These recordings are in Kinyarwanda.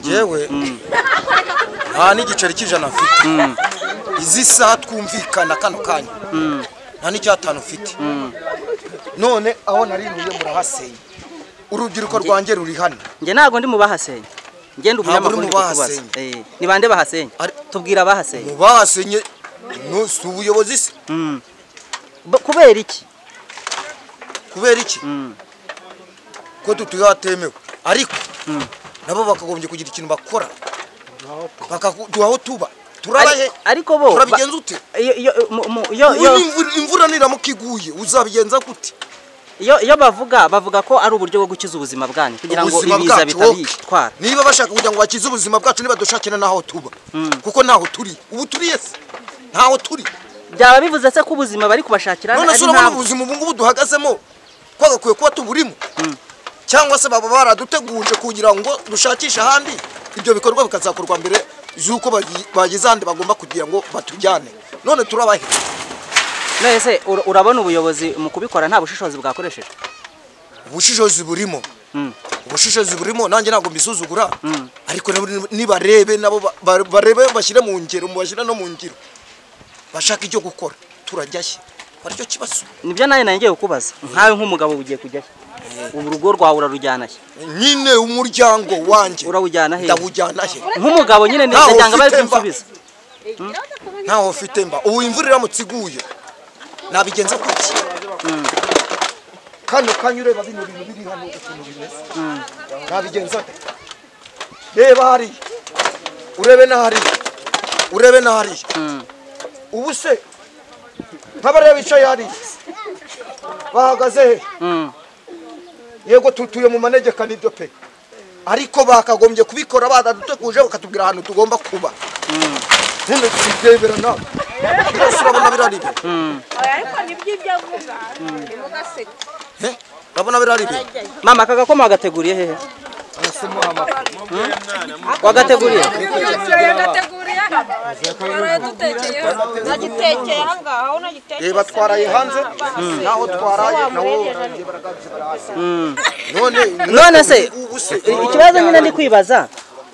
ngewe nta n'igiceri cy'ijana mfite izi saha twumvikana kano kanya nta n'icyatanu mfite none aho nariruye murahasenya urubyiruko rwanjye ruri hano njye ntabwo ndi mu bahasenya ngenda umunyamakuru uri ndi mu kukubaza bahasenya. Eh, ni bande bahasenya Ari- tubwira abahasenya bahasenye no si ubuyobozi se Mm. Bo- kubera iki kubera iki Mm. ko tutatemewe ariko nabo bakagombye kugira ikintu bakora bakaduha aho tuba turabahe Ari- ariko bo turabigenza ute ba- iyo- iyo- mu- mu- iyo- iyo- Uyu imvura- imvura niramuka iguye uzabigenza gute iyo- iyo bavuga bavuga ko ari uburyo bwo gukiza ubuzima bwanyu kugira ngo ubuzima ibiza bwacu bitabitwara wowe, niba bashaka kugira ngo bakize ubuzima bwacu nibadushakira n'aho tuba kuko ntaho turi ubu turiye se ntaho turi byaba bivuze se ko ubuzima bari kubashakira none ari se urabona impamvu ubuzima ubu ngubu duhagazemo twagakwiye kuba tuburimo cyangwa se baba baraduteguje kugira ngo dushakishe ahandi ibyo bikorwa bikazakorwa mbere z'uko bagi- bageze ahandi bagomba kugira ngo batujyane none turabahe none se ura- urabona ubuyobozi mu kubikora nta bushishozi bwakoreshejwe ubushishozi burimo Mm. ubushishozi burimo nanjye ntabwo mbisuzugura ariko nabo nibarebe nabo ba- ba- barebe bashyire mu ngiro bashyire no mu ngiro bashaka icyo gukora turajyashye aricyo kibazo nibyo nawe nangiye kukubaza nkawe nk'umugabo ugiye kujya he? ubu urugo rwawe urarujyana he nyine umuryango wanjye urawujyana he ndawujyana he nk'umugabo nyine Ntawe ndagira bari ufite mba. kumusubiza ntaho ufite mba ubu imvura iramutse iguye nabigenza kuki kano kanya ureba bino bintu biri hano ukuntu bimeze nabigenza nte? reba hariya urebe n'ahariya urebe n'ahariya ubu se nk'abariya bicaye hariya bahagaze he Mm. yego tutuye mu manegeka n'ibyo pe ariko bakagombye kubikora baraduteguje bakatubwira ahantu tugomba kuba none turebera nawe birasa urabona birari ibintu ariko nibyo ibyo avuga ntimugaseke Eh, urabona birari ibintu mama aka gakoma wagateguriye hehe Hmm? wagateguriye turayo ndateguriye hano twaraye dutekeye hano nagitekeye aha ngaha aho nagitekeye reba twaraye hanze naho twaraye nawo none none se ubu se ikibazo nyine ndi kwibaza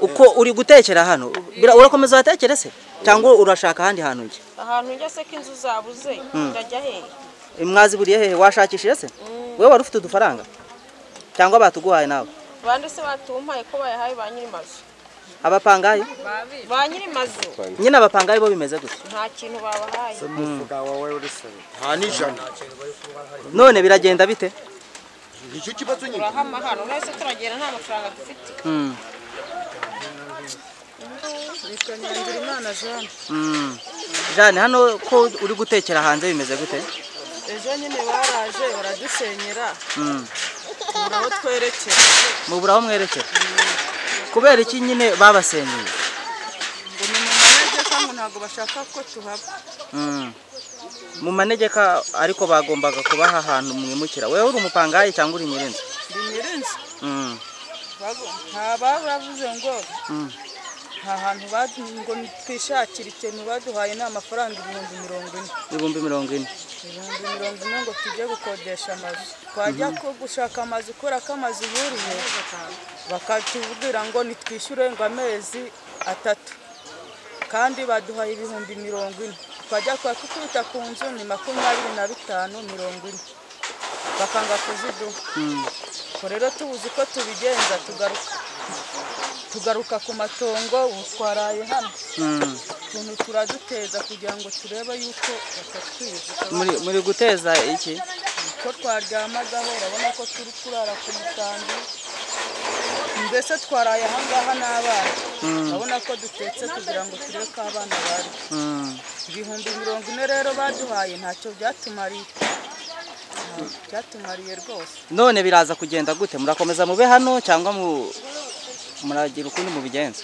uko uri gutekera hano bira- urakomeza watekere se cyangwa urashaka ahandi hantu njye ahantu njya se ko inzu zabuze ndajya hehe mwaziburiye hehe washakishije se wowe wari ufite udufaranga cyangwa batuguhaye nawe bande se batumpaye ko bayahaye ba nyiri mazu abapangayi ba nyiri mazu nyine abapangayi bo bimeze gutya nta kintu babahaye nta n'ijana none biragenda bite nicyo kibazo nyine turahama hano nahise turagenda nta mafaranga dufite Hmm. bitwa nyangira imana jean Hmm. jane hano ko uri gutekera hanze bimeze gute ejo nyine baraje baradusenyera Hmm. tubura aho twerekera mubura aho mwerekera kubera iki nyine babasenyeye ngo ni mu manegeka ngo ntabwo bashaka ko tuhaba Mm. mu manegeka ariko bagombaga kubaha ahantu mwimukira wowe uri umupangayi cyangwa uri nyirinzu ndi nyirinzu Mm. ntaba baravuze ngo Mm. nta hantu ba- ngo twishakire ikintu baduhaye ni amafaranga ibihumbi mirongo ine ibihumbi mirongo ine ibihumbi mirongo ine ngo tujye gukodesha amazu twajya ko gushaka amazu kubera ko amazu buriye bakatubwira ngo nitwishyure ngo amezi atatu kandi baduhaye ibihumbi mirongo ine twajya kwa kukubita ku nzu ni makumyabiri na bitanu mirongo ine bakanga kuziduha ubwo rero tubuze uko tubigenza tugaruka tugaruka ku matongo ubu twaraye hano Mm. ukuntu turaduteza kugira ngo turebe yuko batatwica muri muri guteza iki ko twaryamagaho urabona ko turi kurara ku musambi mbese twaraye ahangaha n'abana urabona ko dutetse kugira ngo turebe ko abana bari Mm. ibihumbi mirongo ine rero baduhaye ntacyo byatumariye Nta- byatumariye rwose none biraza kugenda gute murakomeza mube hano cyangwa mu muragira ukundi mubigenza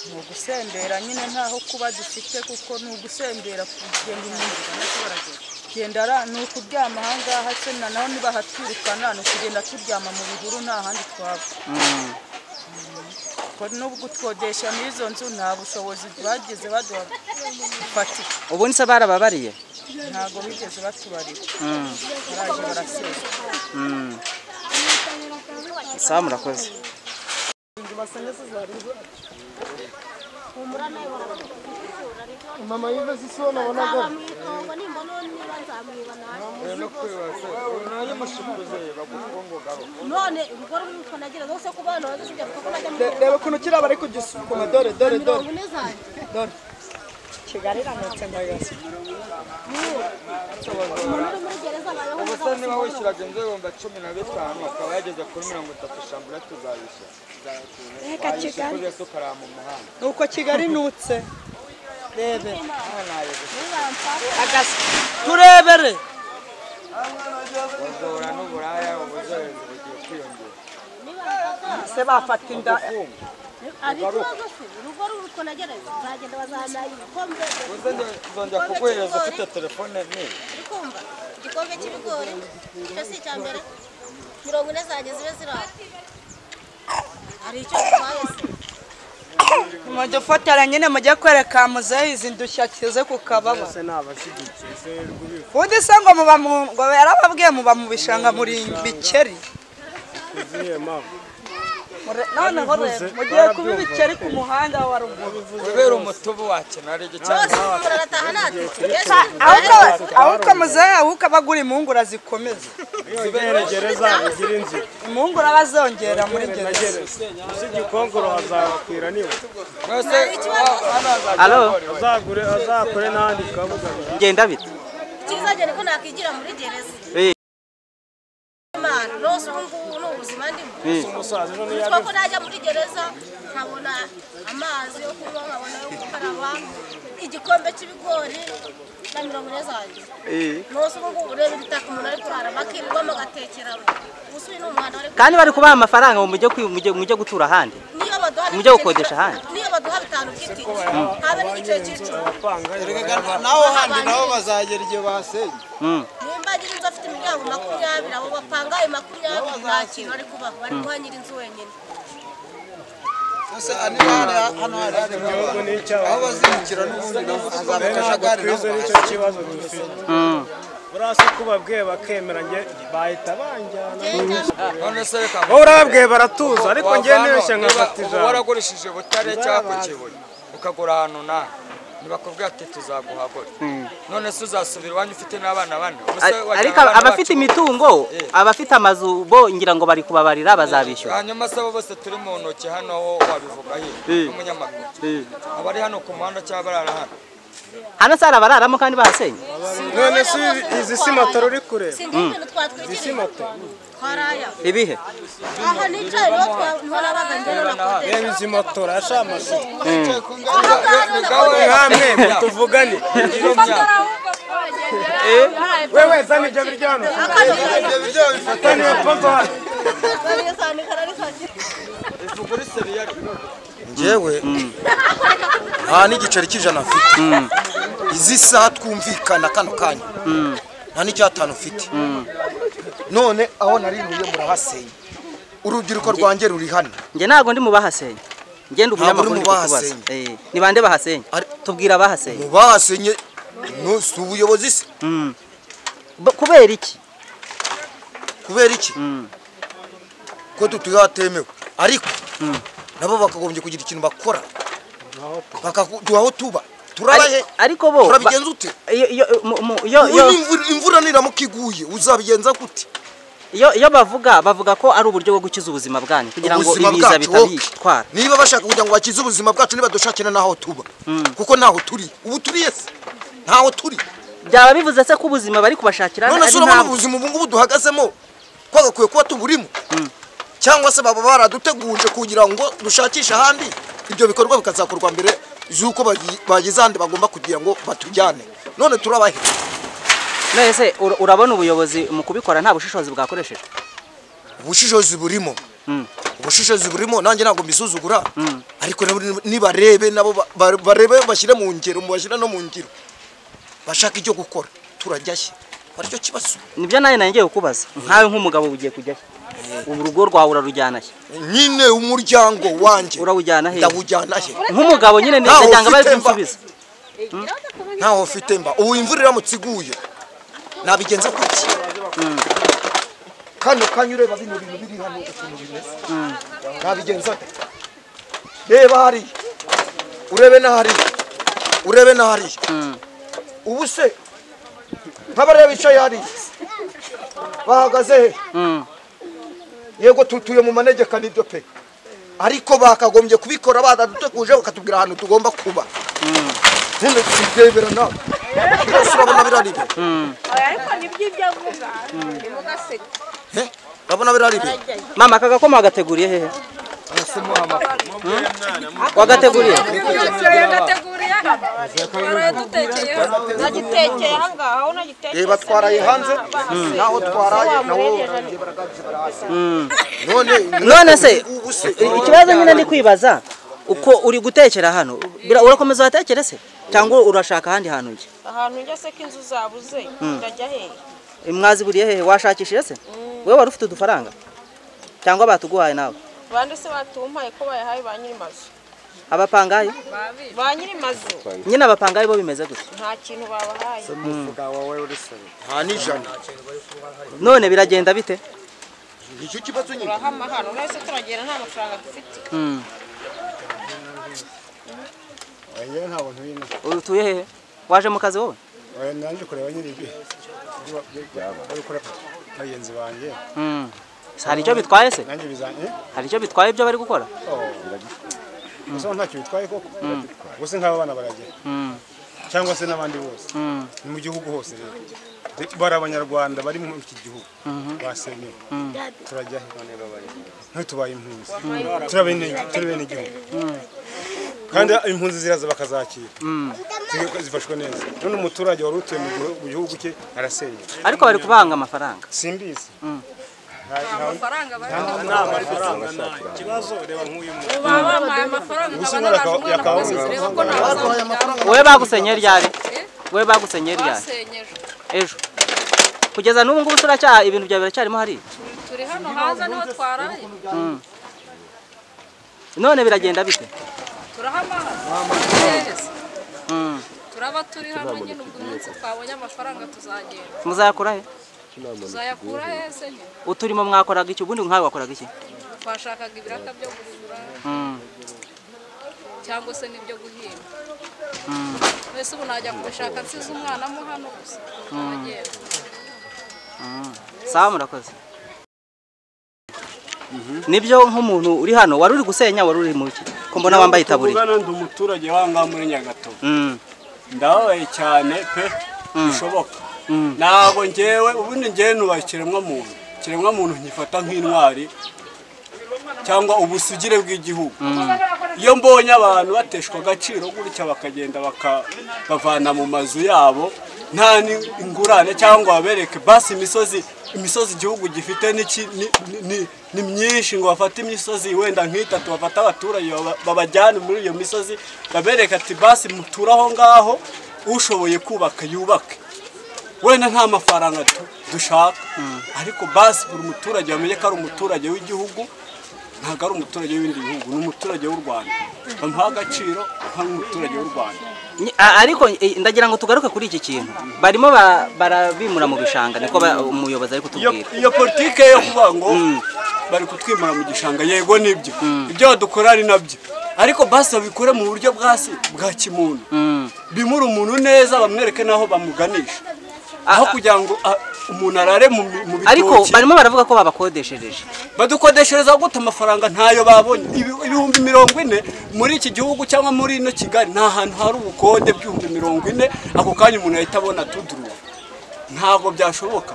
ni ugusembera nyine ntaho kuba dufite kuko ni ugusembera kugenda umuntu genda ra- ni ukuryama ahangaha se na naho nibahatwirukana ni ukugenda turyama mu bihuru nta handi twaba Mm. ko n'ubwo utwodesha n'izo nzu nta bushobozi bagize baduha bufatika ubundi se barababariye ntabwo bigeze batubarira Mm. baraje barasenya Mm. sawa murakoze mama yiva zisiho nabonaga nzamwitongo nimbona uwo niba nzamwiba nawe none urwo rw'uko nagira zose ku bana bazisibye kuko najya mu reba ukuntu kiriya bari kugisukuma dore dore dore mirongo ine zanjye dore kigali iramutse ndagasa umuntu uri muri gereza bayeho ubuse niba wishyuraga inzu ibihumbi cumi na bitanu akaba yageze kuri mirongo itatu shambura tuzayishyura reka kigali kubera ko ukaraha mu muhanda nuko kigali inutse rebe agasa turebere ubujura n'uburaya ubuzoherezi bugiye kwiyongera se bafata inda ari ikibazo se urugo rw'uko nagira nzagenda bazanaye ibikombe ubuse nzongera kuguhereza ufite telefone nini uri kumva igikombe cy'ibigori icyo si icya mbere mirongo ine zanjye zibe ziri aho hari icyo bitwaye se mudufotora nyine mujye kwereka muzehe izi ndushya kize ku kababa undi se ngo muba mu ngo yarababwiye muba mu bishanga muri bikeri Mure- noneho rero mugiye kuba ibikeri ku muhanda wa ruguru kubera umutubu wakena ari bose igicaniro murarataha natwe ahubwo ahubwo muzehe ahubwo abagura impungura zikomeza gereza bigira inzira impungura bazongera muri gereza uzi igikongoro hazakwira niba mwese hano hazajya Alo? hahora iwawe. azagure azakore n'ahandi kabuga ngenda bite ikizagenda ko nakwigira muri gereza Eh. imana rwose ubu ngubu ni ubuzima ndimo umusaza ejo nitwa ko najya muri gereza nkabona amazi yo kunywa nkabona yo gukaraba igikombe cy'ibigori na mirongo ine zanjye rwose ubu ngubu ureba ibitaka umuntu ari kurara bakirirwamo agatekera we gusa uyu ni umuhanda wari kandi bari kubaha amafaranga ngo mujye kwi- mujye- mujye gutura ahandi niyo baduha Mujye gukodesha ahandi. niyo baduha bitanu by'itike habe n'igiciro cy'icumi naho handi nabo bazagera igihe basenye Mm. nimba ngira inzu afite imiryango makumyabiri abo bapanga ayo makumyabiri nta kintu bari kubaho bari guha nyiri inzu wenyine gusa niba hano hari igihugu n'icyabo aho bazimukira n'ubundi nabo hazaba akajagari twize nicyo kibazo dufite Mm. buriya se uko babwiye bakemera njye bahita banjyana none se reka wowe urababwiye baratuza ariko njye ntibeshye nkafata uba ijambo waragurishije butare cyangwa ku kibuye ukagura ahantu naha ntibakubwira ati tuzaguhagura none se uzasubira iwanyu ufite n'abana bane Ubuse Ar- wajyana ariko abana abafite bacu- imitungo Eh. abafite amazu bo ngira ngo bari kubabarira bazabishyura hanyuma se abo bose turi mu ntoki hano ho wabivuga he Eh. n'umunyamakuru Eh. abari hano ku muhanda cyangwa barara hano hano se hari abararamo kandi bahasenye none si izi simatoro uri kureba sinzi ibintu twatwikiriye twaraya ibihe aha nicaye niho twa- niho nabaga njyewe nakodesha reba izi motora yashamase aha ngaha niho nakodesha namwe tuvugane wewe zana ibyo biryano tani wapazo Kariya sahani, kariya sahani. njyewe nta n'igiceri cy'ijana mfite izi saha twumvikana kano kanya nta n'icyatanu mfite none aho narinuye murahasenya urubyiruko rwanjye ruri hano njye ntabwo ndi mu bahasenye ngenda umunyamakuru uri ndi mu kukubaza bahasenye. Eh, ni bande bahasenye Ari- tubwira abahasenye bahasenye no si ubuyobozi se Mm. Bo- kubera iki kubera iki Mm. ko tutatemewe ariko nabo bakagombye kugira ikintu bakora bakaduha aho tuba turabahe Ari- ariko bo ba- turabigenza ute iyo- iyo mu- mu- iyo- Ubu iyo- n'imvura- imvura niramuka iguye uzabigenza gute iyo- iyo bavuga bavuga ko ari uburyo bwo gukiza ubuzima bwanyu kugira ngo ubuzima ibiza bwacu bitabitwara niba bashaka kugira ngo bakize ubuzima bwacu nibadushakira n'aho tuba kuko ntaho turi ubu turiye se ntaho turi byaba bivuze se ko ubuzima bari kubashakira none ari se urabona impamvu ubuzima ubu ngubu duhagazemo twagakwiye kuba tuburimo cyangwa se baba baraduteguje kugira ngo dushakishe ahandi ibyo bikorwa bikazakorwa mbere z'uko bagi- bageze ahandi bagomba kugira ngo batujyane none turabahe none se ura- urabona ubuyobozi mu kubikora nta bushishozi bwakoresheje ubushishozi burimo Mm. ubushishozi burimo nanjye ntabwo mbisuzugura ariko nabo nibarebe nabo ba- ba- barebe bashyire mu ngiro bashyire no mu ngiro bashaka icyo gukora turajyashye aricyo kibazo nibyo nawe nangiye kukubaza nkawe nk'umugabo ugiye kujya he? ubu urugo rwawe urarujyana he nyine umuryango wanjye urawujyana he ndawujyana he nk'umugabo nyine Ntawe ndacyanga bari ufite mba. kumusubiza ntaho mfite mba ubu imvura iramutse iguye nabigenza gutya kano kanya ureba bino bintu biri hano ukuntu bimeze nabigenza ate reba hariya urebe na hariya urebe na hariya ubu se nk'abariya bicaye hariya bahagaze he yego tutuye mu manegeka nibyo pe ariko bakagombye kubikora badaduteguje bakatubwira ahantu tugomba kuba none tubyemera nawe byose urabona birari byo ariko nibyo ibyo avuga ntimugaseke Eh, urabona birari byo mama aka gakoma wagateguriye hehe wagateguriye yateguriye twaraye dutekeyeho nagitekeye ahangaha aho nagitekeye reba twaraye hanze naho twaraye naho barangiye baragabiza barahasa none none se ubu se ikibazo nyine ndi kwibaza uko uri gutekera hano bira- urakomeza watekere se cyangwa urashaka ahandi hantu njye ahantu njya se ko inzu zabuze ndajya hehe mwaziburiye hehe washakishije se wowe wari ufite udufaranga cyangwa batuguhaye nawe bande se batumpaye ko bayahaye ba nyiri mazu abapangayi ba nyiri mazu nyine abapangayi bo bimeze gutya nta kintu babahaye nta n'ijana none biragenda bite nicyo kibazo nyine turahama hano urabona se turagenda nta mafaranga dufite Mm. utuye hehe waje mu kazi wowe naje kureba nyiri ibyo bari gukora bagenzi banjye Mm. Se hari icyo bitwaye se nanjye bizanye hari icyo bitwaye ibyo bari gukora gusa ngo ntacyo bitwaye koko gusa nk'aba bana baragera Mm. cyangwa se n'abandi bose Mm. ni mu gihugu hose rero bari abanyarwanda bari muri iki gihugu basenyewe turajya he ntitubaye impunzi turabene- turabene igihugu kandi impunzi ziraza bakazakira Zige- zifashwe neza none umuturage wari utuye mu gihu- mu gihugu cye arasenywe ariko bari kubanga amafaranga simbizi amafaranga ikibazo reba nk'uyu muntu baba bampaye amafaranga nkaba ushobora naraje umwana yakaba kugasoza reba ko nta mafaranga wowe bagusenye ryari wowe bagusenye ryari basenyeje ejo kugeza n'ubu ngubu turacyaha ibintu byawe biracyarimo hariya turi hano hanze niho twaraye none biragenda bite turahama hano turaba turi hano nyine ubwo umunsi twabonye amafaranga tuzagenda muzakora he tuzayakura hese nyine uturimo mwakoraga iki ubundi nkawe wakoraga iki twashakaga ibiraka byo guhura cyangwa se n'ibyo guhinga mbese ubu najya kubishaka nsize umwana mo hano gusa turagenda sawa murakoze nibyo nk'umuntu uri hano wari uri gusenya wari uri mu ki ko mbona wambaye itaburiya tuvugana ndi umuturage wangaha muri nyagato Mm, ndababaye cyane pe bishoboka ntabwo ngewe ubundi ngewe nubaye ikiremwa muntu ikiremwa muntu nkifata nk'intwari cyangwa ubusugire bw'igihugu iyo mbonye abantu bateshwa agaciro gutya bakagenda baka- bavana mu mazu yabo nta n'ingurane cyangwa babereke basi imisozi imisozi igihugu gifite n'iki- ni- ni- ni- ni myinshi ngo bafate imisozi wenda nk'itatu bafate abaturage baba- babajyane muri iyo misozi babereke ati basi muture aho ngaho ushoboye kubaka yubake wenda nta mafaranga du- dushaka ariko basi buri muturage bamenye ko ari umuturage w'igihugu ntabwo ari umuturage w'ibindi bihugu ni umuturage w'u rwanda bamuha agaciro nk'umuturage w'u rwanda ni- a- ariko eh, ndagira ngo tugaruke kuri iki kintu barimo ba- barabimura mu bishanga niko ba- umuyobozi ari iyo kutubwira iyo politike yo kuvuga ngo bari kutwimura mu gishanga yego nibyo ibyo badukora ari nabyo ariko basi babikore mu buryo bwasi bwa kimuntu bimure umuntu neza bamwereke n'aho bamuganisha aho kugira ngo ah, umuntu arare mu mi- mu ariko bitoki barimo baravuga ko babakodeshereje badukodeshereza gute amafaranga ntayo babonye Ibi- ibihumbi mirongo ine muri iki gihugu cyangwa muri ino kigali nta hantu hari ubukode bw'ibihumbi mirongo ine ako kanya umuntu ahita abona tuduruwa ntabwo byashoboka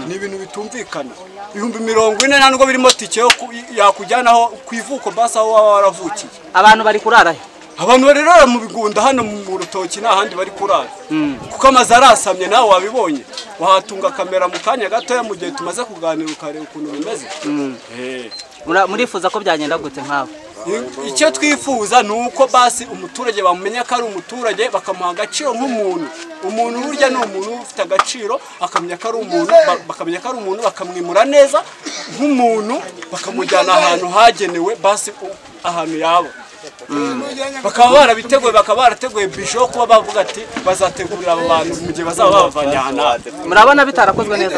ni ibintu bitumvikana ibihumbi mirongo ine nta nubwo birimo tike yo ku- yakujyanaho ku ivuko basi aho waba waravukiye abantu bari kurara he abantu barerera mu bigunda hano mu rutoki nta handi bari kurara kuko amazu arasamye nawe wabibonye wahatunga kamera mu kanya gatoya mu gihe tumaze kuganira ukareba ukuntu bimeze Eh. Mura- murifuza ko byagenda gute nkawe icyo twifuza ni uko basi umuturage bamenya ko ari umuturage bakamuha agaciro nk'umuntu umuntu burya ni umuntu uba ufite agaciro akamenya ko ari umuntu ba- bakamenya ko ari umuntu bakamwimura neza nk'umuntu bakamujyana ahantu hagenewe basi u- ahantu yaba bakaba barabiteguye bakaba barateguye bisho wo kuba bavuga ati bazategurira abo bantu mu gihe bazaba babavanye aha n'aha murabona bitarakozwe neza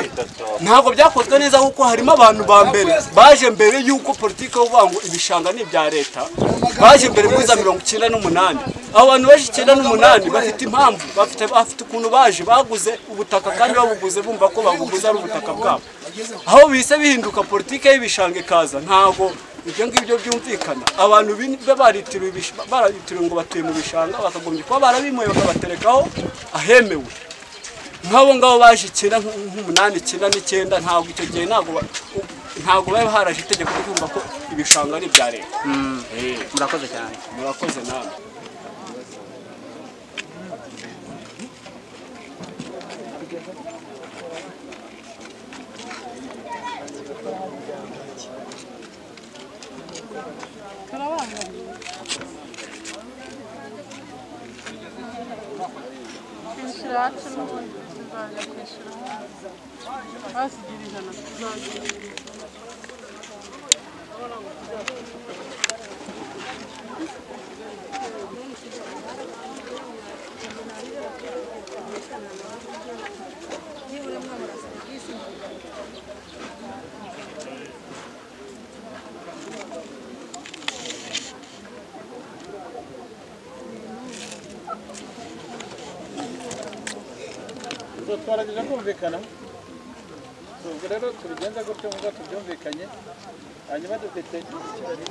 ntabwo byakozwe neza kuko harimo abantu ba mbere baje mbere y'uko politiki yo kuvuga ngo ibishanga ni ibya leta baje mbere muri za mirongo icyenda n'umunani abo bantu benshi icyenda n'umunani bafite impamvu bafite bafite ukuntu baje baguze ubutaka kandi babuguze bumva ko babuguze ari ubutaka bwabo aho bihise bihinduka politiki y'ibishanga ikaza ntabwo ibyo ngibyo byumvikana abantu bin- be baritiriwe ibish- baritiriwe ngo batuye mu bishanga bakagombye kuba barabimuye bakabaterekaho ahemewe nk'abo ngabo baje icyenda nk- nk'umunani icyenda n'icyenda ntabwo icyo gihe ntabwo ba- u- ntabwo bari haraje itegeko ryo kumva ko ibishanga ari ibya leta Eh, murakoze cyane murakoze namwe twarageje kumvikana ubwo rero tubigenza gutyo ngo tubyumvikanye hanyuma dufite ikibazo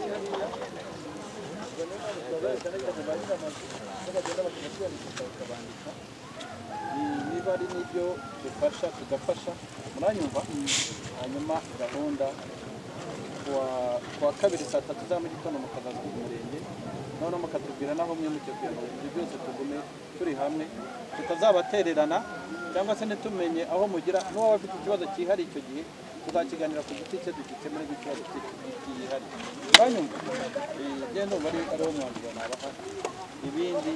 niba ari n'ibyo dufasha tugafasha muranyumva hanyuma gahunda kuwa- kuwa kabiri saa tatu za mu gitondo mukazaza ku murenge noneho mukatubwira naho mwe mugiye kuyobora ibyo byose tugume turi hamwe tutazabatererana cyangwa se ntitumenye aho mugira n'uwaba afite ikibazo cyihariye icyo gihe tuzakiganira ku giti cye dugikemure nk'ikibazo cye cyihariye uranyumva Eh, njye ndumva ari ariwo mwanzuro nabaha ibindi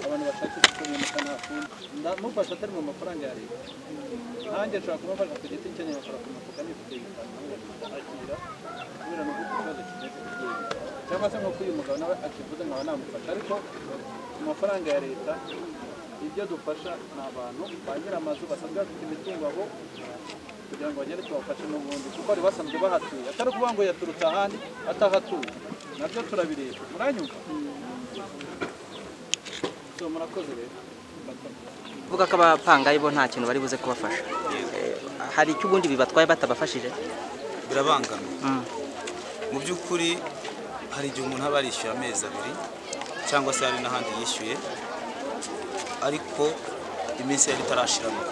abantu bashakisha uko bimuka nta kundi Nda- mufasha atari mu mafaranga ya leta nanjye nshobora kumufasha ku giti cye nyabakora ku mufuka nifite bitanu akira kubera ni uko ikibazo kimeze kigiye cyangwa se nk'uko uyu mugabo nawe akivuze nkaba namufasha ariko ku mafaranga ya leta ibyo dufasha ni abantu ba nyiramazu basanzwe bafite imitungo aho kugira ngo bagende tubafashe n'ubundi kuko bari basanzwe bahatuye atari ukuvuga ngo yaturutse ahandi atahatuye nabyo turabireba muranyumva so murakoze rero murakoze kuvuga ko abapangayi bo nta kintu bari buze kubafasha Eh, hari icyo ubundi bibatwaye batabafashije birabangama mu by'ukuri hari igihe umuntu aba yarishyuye amezi abiri cyangwa se hari n'ahandi yishyuye ariko iminsi yari itarashiramo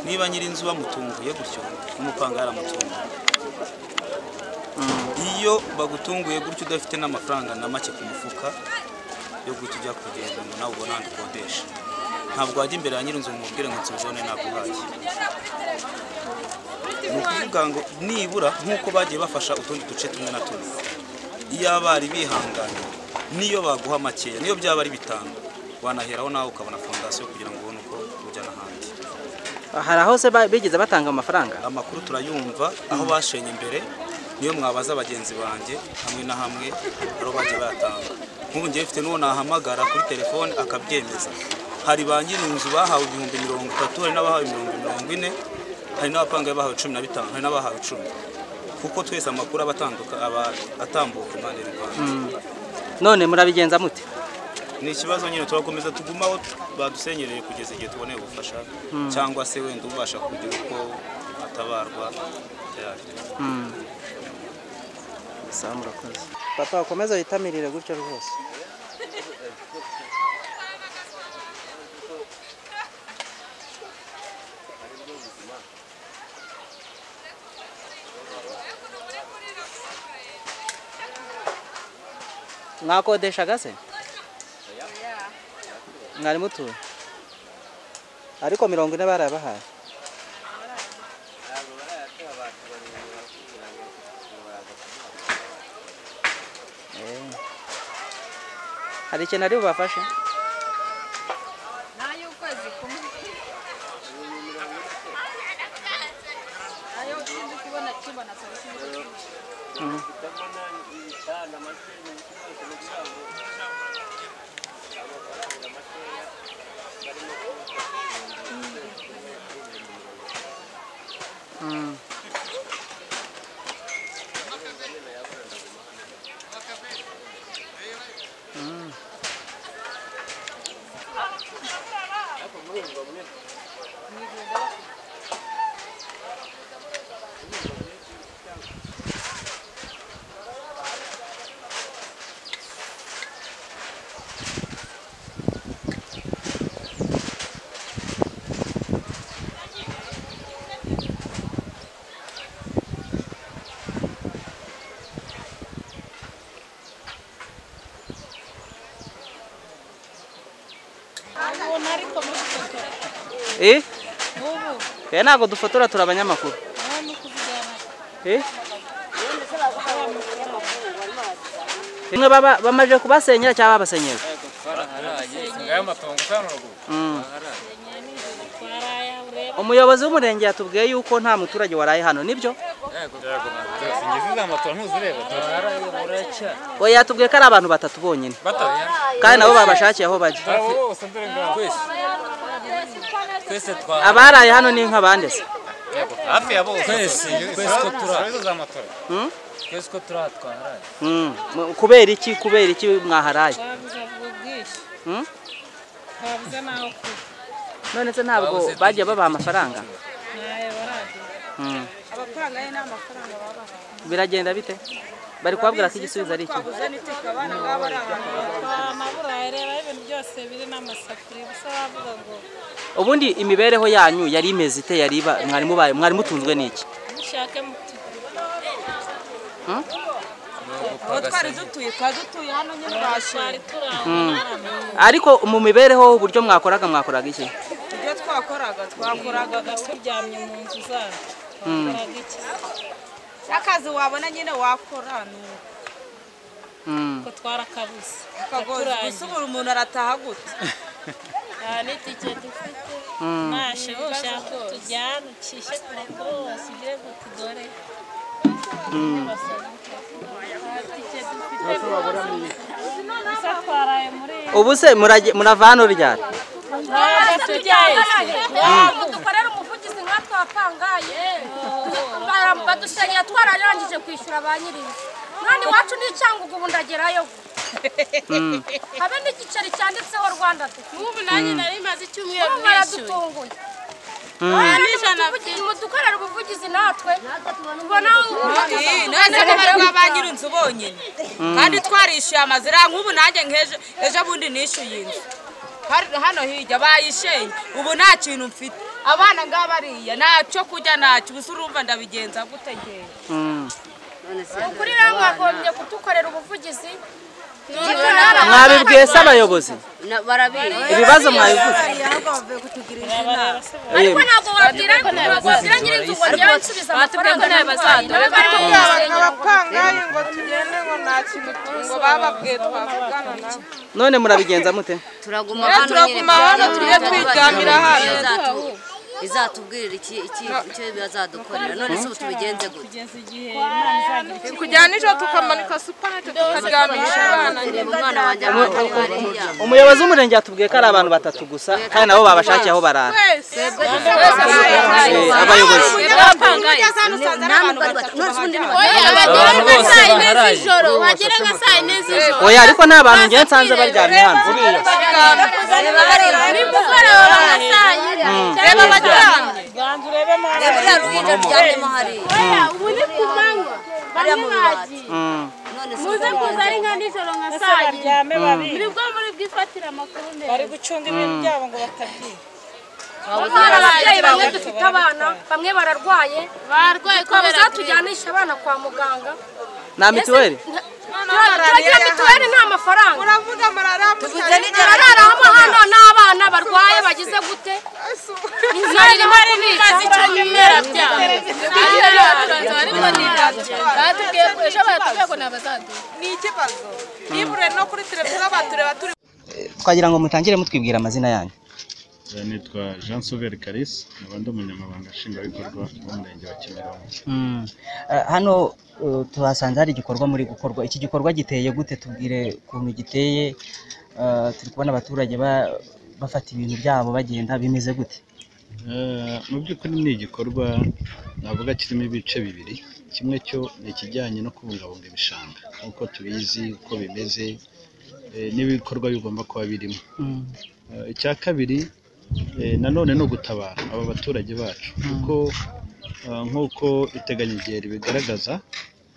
niba nyir'inzu bamutunguye gutyo n'umupanga yaramutunguye iyo bagutunguye gutyo udafite n'amafaranga na make ku mufuka yo guhita ujya kugenda ngo nawe ubone ahandi ukodesha ntabwo wajya imbere ya nyir'inzu ngo umubwire ngo nsubizone naguhaye ni ukuvuga ngo nibura nk'uko bagiye bafasha utundi duce tumwe na tumwe iyo abari bihanganye niyo baguha makeya niyo byaba ari bitanu wanaheraho nawe ukabona fondasiyo kugira ngo ubone uko ujya n'ahandi hari aho se ba- bigeze batanga amafaranga amakuru turayumva aho bashenye imbere niyo mwabaza bagenzi banjye hamwe na hamwe ariho bagiye bayatanga nk'ubu ngiye mfite n'uwo nahamagara kuri telefone akabyemeza hari ba nyir'inzu bahawe ibihumbi mirongo itatu hari n'abahawe ibihumbi mirongo ine hari n'abapangaye bahawe cumi na bitanu hari n'abahawe icumi kuko twese amakuru aba atanduka aba atambuka impande n'ipande none murabigenza mute ni ikibazo nyine turakomeza tuguma aho badusenyereye kugeza igihe tuboneye ubufasha cyangwa se wenda ubasha kugira uko atabarwa yari sawa murakoze papa ukomeze witamirire gutyo rwose mwakodeshaga se mwari mutuye ariko mirongo ine barabahaye Eh. hari ikintu ari bubafashe n'ay'ukwezi kumwe ayo sinzi kubona kibona saa sita ariko mufotora eh n'ubu eh ntabwo dufotora turi abanyamakuru nawe ni ukuvugana eh bamwe baba bamaje kubasenyera cyangwa babasenyera Mm. umuyobozi w'umurenge yatubwiye yuko nta muturage waraye hano nibyo we yatubwiye ko ari abantu batatu bonyine kandi nabo babashakiye aho bajya twese twa abaraye hano ni nk'abande se hafi ya bose Twese, twese ko turi Twese z'amatora Mm? twese ko turi aha twaharaye Mm. Mu- kubera iki kubera iki mwaharaye twabuze ubwo bwishyu Mm? twabuze n'aho kuba none se ntabwo bagiye babaha amafaranga ntayo baragira Mm. abapanga ye n'amafaranga babahaye biragenda bite bari kubabwira ko igisubizo ari iki twabuze n'iteka abana ngabo ari abantu Kwa maburayi reba ibintu byose biri n'amasafuriya gusa bavuga ngo ubundi imibereho yanyu yari imeze ite yari iba- mwari mubaye mwari mutunzwe n'iki mushake mutugu Mm? aho twari dutuye twari dutuye hano nyine twari Mm. turangwa ariko mu mibereho uburyo mwakoraga mwakoraga iki ibyo twakoraga twakoraga turyamye mu nzu zacu Mm. twakoraga iki akazi wabona nyine wakora ni uko Mm. ko twarakabuze Akagozi, gusa ubu umuntu arataha gute nta n'itike dufite Mm. nashe ushaka tujyane ucishe amakuru wose ugire gute dore Mm. nta tike dufite gusa twaraye muri ubu se murage- murava hano ryari ntabwo tujyayo dukorera umuvugizi nka twapangaye badusenyera twararangije kwishyura ba nyir'inzu mwana iwacu ni icyangugu ubu ndagerayo Mm. habe n'igiceri cyanditseho rwanda n'ubu nanjye Mm. nari maze icyumweru mwishyuye Mm. mudukorera ubuvugizi natwe tubona none ko bari ba nyir'inzu bonyine Mm. kandi twarishyuye amazu iriya nk'ubu nanjye nk'ejo ejo bundi nishyuye inzu Hari- hano hirya bayishenye ubu nta kintu mfite abana ngaba bariya nta cyo kurya ntacyo ubu se urumva ndabigenza gute ngewe Mm. ukuri rero mwagombye kudukorera ubuvugizi mwabibwiye se abayobozi ibibazo mwabivuze ariko Eh, ntabwo wabwira wabwira nyir'inzu ngo njyewe nsubiza amafaranga abapangaye ngo tugende ngo nta kintu ngo bababwiye twavugana nabo none murabigenza mute turaguma Eh, hano turaguma hano, tujye twiryamira hano. izatubwirira iki iki icyo bazadukorera none se ubu tubigenze gute kujyana ijoro tukamanika supanete tukaryamisha abana umwana wanjye amata hariya umuyobozi w'umurenge yatubwiye ko ari abantu batatu gusa kandi nabo babashakiye aho barara Eh, abayobozi Oya, bose baharaye. z'ijoro wagera nka saa yine z'ijoro oya ariko nta bantu ngewe nsanze baryamye hano reba baryamye ganza urebe nawe Reba uriya ruhinja ruryamyemo hariya. oya ubu ni ku manywa Hariya mu bamwe muze kuza ari nka nijoro nka saa yine baryame babiri. muri bwo muri bwifatire amakuru neza bari gucunga ibintu byabo ngo batabyina hari ababyeyi bamwe dufite abana bamwe bararwaye Barwaye twaba kubera zatujyanisha abana kwa muganga nta mituweli turagira mituweli nta mafaranga muravuga tuvuze nijoro araramo hano n'abana barwaye bagize gute Nari mpari nibaza icyo bimera byabo. batubwiye ko ejo baratubwiye ngo ntabazaduha ni ikibazo niba ureba no kuri televiziyo batureba turi twagira ngo mutangire mutwibwira amazina yanyu Eh, nitwa Jean Sauveur Kalisa nkaba ndi umunyamabanga nshingwabikorwa w'umurenge wa Kimironko Mm. Eh, hano eh, tuhasanze hari igikorwa muri gukorwa iki gikorwa giteye gute tubwire ukuntu giteye Eh, turi kubona abaturage ba- bafata ibintu byabo bagenda bimeze gute Eh, mu by'ukuri ni igikorwa navuga kirimo ibice bibiri kimwe cyo ni ikijyanye no kubungabunga ibishanga nk'uko tubizi uko bimeze eh, n'ibikorwa bigomba kuba birimo Eh, icya kabiri eh, nanone ni ugutabara aba baturage bacu kuko eh, nk'uko iteganyigere bigaragaza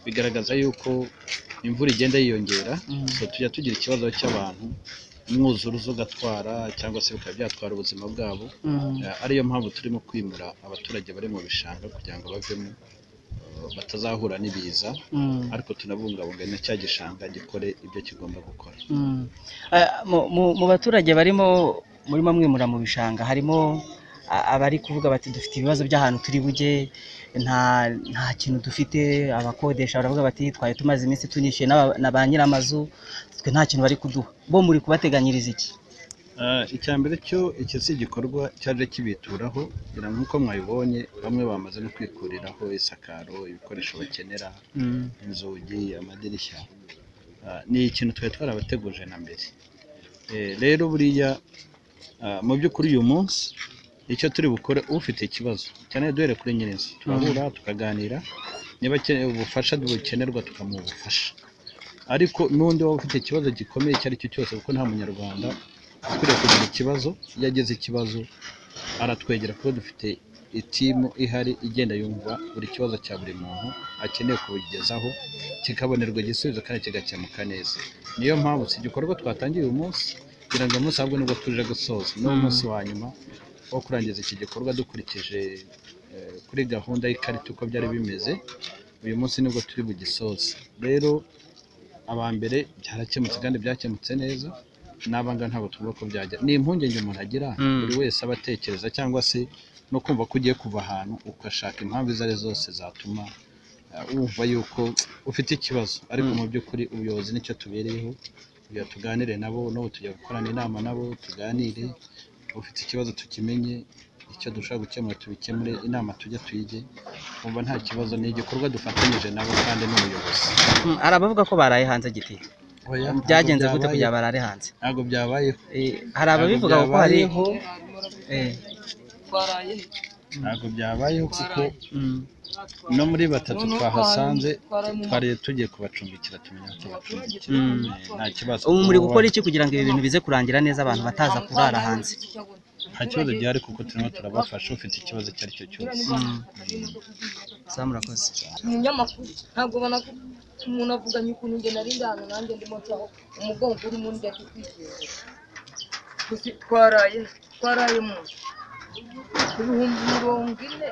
bigaragaza yuko imvura igenda yiyongera so tujya tugira ikibazo cy'abantu umwuzuruzo ugatwara cyangwa se bikaba byatwara ubuzima bwabo Mm. Eh, ariyo mpamvu turimo kwimura abaturage bari mu bishanga kugira ngo bavemo eh, batazahura n'ibiza Mm. ariko tunabungabunga na cya gishanga gikore ibyo kigomba gukora Mm. Eh, mu- mu- mu baturage barimo murimo mwimura mu bishanga harimo a- abari kuvuga bati dufite ibibazo by'ahantu turi bujye nta nta kintu dufite abakodesha baravuga bati twari tumaze iminsi tunyishyuye n'aba- na ba nyir'amazu twe nta kintu bari kuduha bo muri kubateganyiriza iki Ah, icya mbere cyo iki si igikorwa cyaje kibituraho kugira ngo nk'uko mwabibonye bamwe bamaze no kwikuriraho isakaro ibikoresho bakenera Mm. inzugi amadirishya Ah, ni ikintu twari twarabateguje na mbere Eh, rero buriya ah, mu by'ukuri uyu munsi icyo turi bukore ufite ikibazo cyane duhere kuri nyir'inzu turahura tukaganira niba akeneye ubufasha bukenerwa tukamuha ubufasha ariko n'undi waba ufite ikibazo gikomeye icyo ari cyo cyose kuko nta munyarwanda ukwiriye kugira ikibazo iyo agize ikibazo aratwegera kuko dufite itimu ihari igenda yumva buri kibazo cya buri muntu akeneye kubigezaho kikabonerwa igisubizo kandi kigakemuka neza niyo mpamvu si igikorwa twatangiye uyu munsi kugira ngo uyu munsi ahubwo nibwo tuje gusoza ni umunsi wa nyuma wo kurangiza iki gikorwa dukurikije eh, kuri gahunda y'ikarita uko byari bimeze uyu munsi nibwo turi bugisoze rero aba mbere byarakemutse kandi byakemutse neza n'abanga ntabwo tuvuga ko byajya ni impungenge umuntu agira Mm. buri wese aba atekereza cyangwa se no kumva ko ugiye kuva ahantu ugashaka impamvu izo ari zo zose zatuma eh, wumva yuko ufite ikibazo ariko mu by'ukuri ubuyobozi nicyo tubereyeho kugira tuganire nabo n'ubu tujya gukorana inama nabo tuganire ufite ikibazo tukimenye icyo dushobora gukemura tubikemure inama tujya tuyige kumva nta kibazo ni igikorwa dufatanyije nabo kandi n'ubuyobozi Mm, hari abavuga ko baraye hanze giti Oya, ntabwo byagenze gute byabaye. kugira barare hanze ntabwo byabayeho hari ababivuga ko hari Eh, ntabwo byabayeho kuko no muri batatu twahasanze twariye tugiye kubacumbikira tumenya ko tubacumbikira Mm. Eh, nta kibazo ubu muri gukora iki kugira ngo ibi bintu bize kurangira neza abantu bataza kurara hanze nta kibazo gihari kuko turimo turabafasha ufite ikibazo icyo ari cyo cyose sa murakoze umunyamakuru ntabwo ubona ko umuntu avuganye ukuntu njye nari ndano nanjye ndimo ncaho umugongo urimo undi ari kwizera gusa twaraye twaraye mu ibihumbi mirongo ine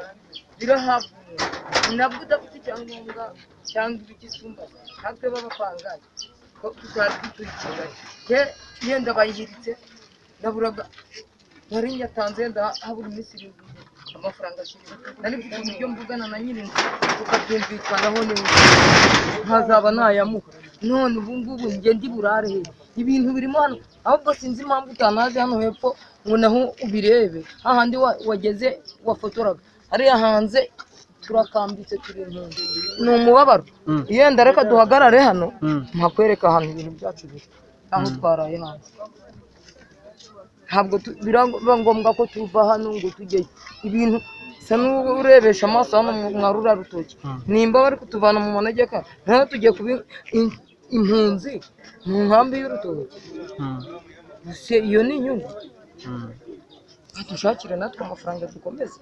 birahabwa umuntu nabwo udafite icyangombwa cyangwa ibigisumba natwe b'abapangayi ko tutari dukurikira ye yenda bayihiritse naburaga nari nyatanze yenda habura iminsi irindwi amafaranga ashyiriwe nari mfite uburyo mvugana na nyir'inzu tukabyumvikanaho neza nkazaba nayamuha none ubu ngubu njye ndi burare he ibintu birimo hano ahubwo sinzi impamvu utanaze hano hepfo ngo naho ubirebe hahandi wa- wageze wafotoraga hariya hanze turakambitse turi impunzi ni umubabaro Mm. yenda reka duhagarare hano Mm. nkakwereka ahantu ibintu byacu biri aho Mm. twaraye hanze ntabwo tu- biraba ngombwa ko tuva hano ngo tujyeyo ibintu bisa n'urebesha amaso hano mu- mwa rura rutoki nimba bari kutuvana mu manegeka naho tugiye kuba in- impunzi mu nkambi y'urutoki gusa iyo ni inyungu dushakire natwe amafaranga dukomeze